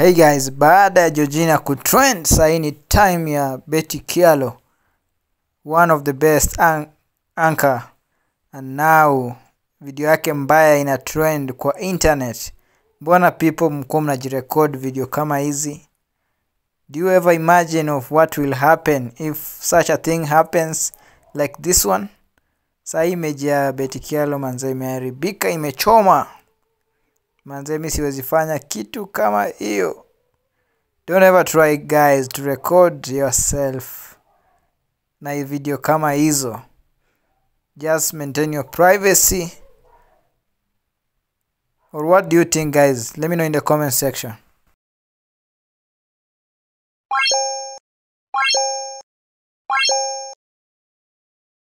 Hey guys, baada ya Georgina kutrend sahii ni time ya Betty Kialo, one of the best an anchor and now video yake mbaya ina trend kwa internet. Mbona people mkuwa mnajirecord video kama hizi? Do you ever imagine of what will happen if such a thing happens like this one? Sahii image ya Betty Kialo manze imeharibika, imechoma manze, mi siwezi fanya kitu kama hiyo. Don't ever try guys to record yourself na video kama hizo. Just maintain your privacy. Or what do you think guys? Let me know in the comment section.